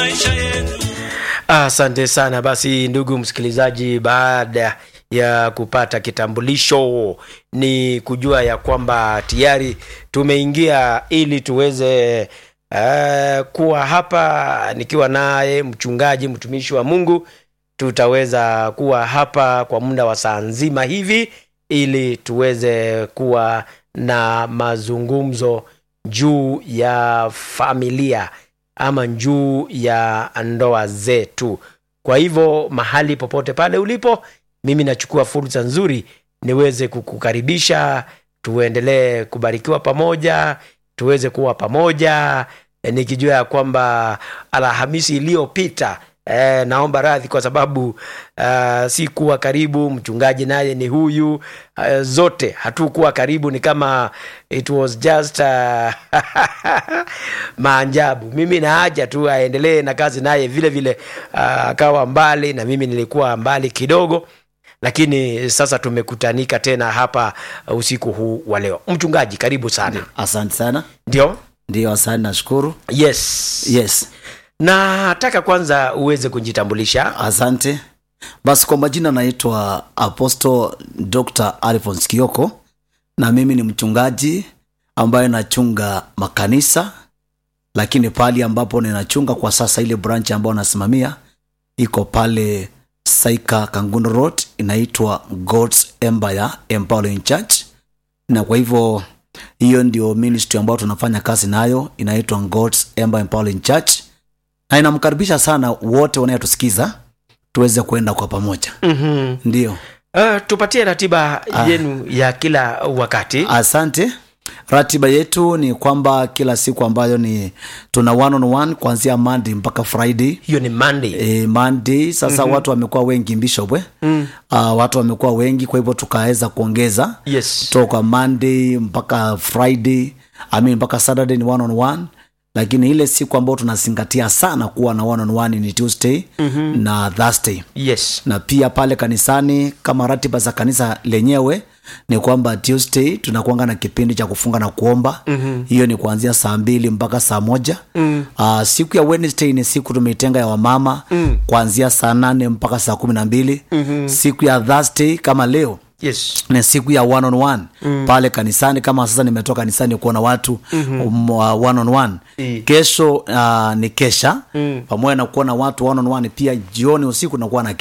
Asante sana. Basi ndugu msikilizaji, baada ya kupata kitambulisho, ni kujua ya kwamba tayari tumeingia ili tuweze uh, kuwa hapa nikiwa naye mchungaji mtumishi wa Mungu. Tutaweza kuwa hapa kwa muda wa saa nzima hivi ili tuweze kuwa na mazungumzo juu ya familia ama juu ya ndoa zetu. Kwa hivyo mahali popote pale ulipo, mimi nachukua fursa nzuri niweze kukukaribisha, tuendelee kubarikiwa pamoja, tuweze kuwa pamoja, e, nikijua ya kwamba Alhamisi iliyopita E, naomba radhi kwa sababu uh, si kuwa karibu. Mchungaji naye ni huyu uh, zote hatukuwa karibu, ni kama it was just uh, maanjabu. Mimi naaja tu aendelee na kazi, naye vile vile akawa uh, mbali na mimi nilikuwa mbali kidogo, lakini sasa tumekutanika tena hapa usiku huu wa leo. Mchungaji, karibu sana. Asante sana. Ndio, Ndio, asante, nashukuru. yes, Yes, nataka kwanza uweze kujitambulisha. asante. Basi kwa majina naitwa Apostle Dr. Alphonse Kioko na mimi ni mchungaji ambaye nachunga makanisa, lakini pali ambapo ninachunga kwa sasa, ile branch ambayo nasimamia iko pale Saika Kangundo Road, inaitwa God's Empire Empowering Church, na kwa hivyo hiyo ndio ministry ambayo tunafanya kazi nayo, inaitwa God's Empire Empowering Church, na inamkaribisha sana wote wanayetusikiza tuweze kuenda kwa pamoja. mm-hmm. Ndio, Uh, tupatie ratiba yenu ya kila wakati. asante. Ratiba yetu ni kwamba kila siku ambayo ni tuna one on one kuanzia Monday mpaka Friday. Hiyo ni Monday. E, Monday sasa watu wamekuwa wengi Bishop eh? Mm. Uh, watu wamekuwa wengi, kwa hivyo tukaweza kuongeza Yes. toka Monday mpaka Friday, I mean mpaka Saturday ni one on one, lakini ile siku ambayo tunazingatia sana kuwa na one on one ni Tuesday mm-hmm. na Thursday Yes. na pia pale kanisani kama ratiba za kanisa lenyewe ni kwamba Tuesday tunakuanga na kipindi cha kufunga na kuomba mm-hmm. hiyo ni kuanzia saa mbili mpaka saa moja mm. uh, siku ya Wednesday ni siku tumeitenga ya wamama mm. kuanzia saa nane mpaka saa kumi na mbili mm-hmm. siku ya Thursday kama leo Yes. ni siku ya one on one mm. pale kanisani kama sasa nimetoka kanisani kuona watu mm-hmm. um, uh, one on one I. kesho uh, ni kesha mm. pamoja na kuona watu one on one pia jioni usiku nakuwa na